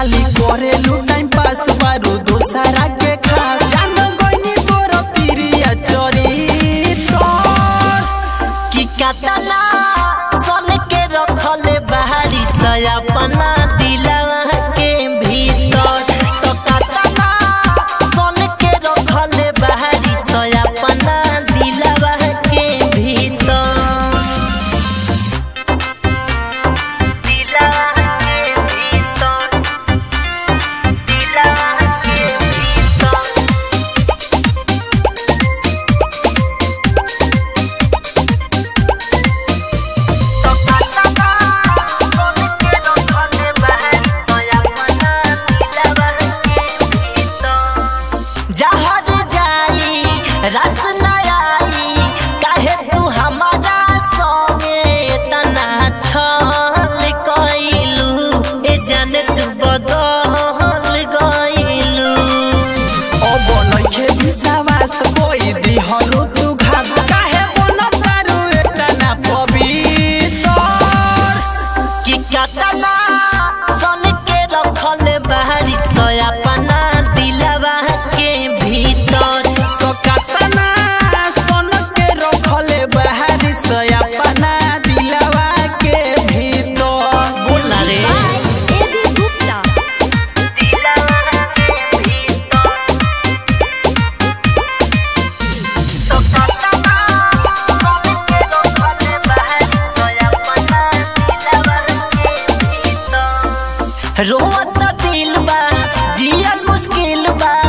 खाली करेलू time pass बारू दोसरा के खास जान गइनी तोर पिरिया चोरी तोर कि कतना सन के रखले बाहरी सया अपना दिलवा के भीतर तो कतना सन के रखले बाहरी सया अपना दिलवा के भीतर दिलवा के भीतर दिलवा के भीतर जहर जाई रस न आई काहे तू हमारा संगे तना छल कइलू ए जाने तू बदल गइलू अब नइखे विश्वास कोई दिहलु तू घात काहे बन तारू एतना पवित्र कि कतना सन के रखल बाहरी तो अपना दिलवा के भीतर तो कतना सन के रखले बाहरी से अपना दिलवा के भीतर बोला रे एबी गुप्ता रोवत दिल बा जियन मुश्किल बा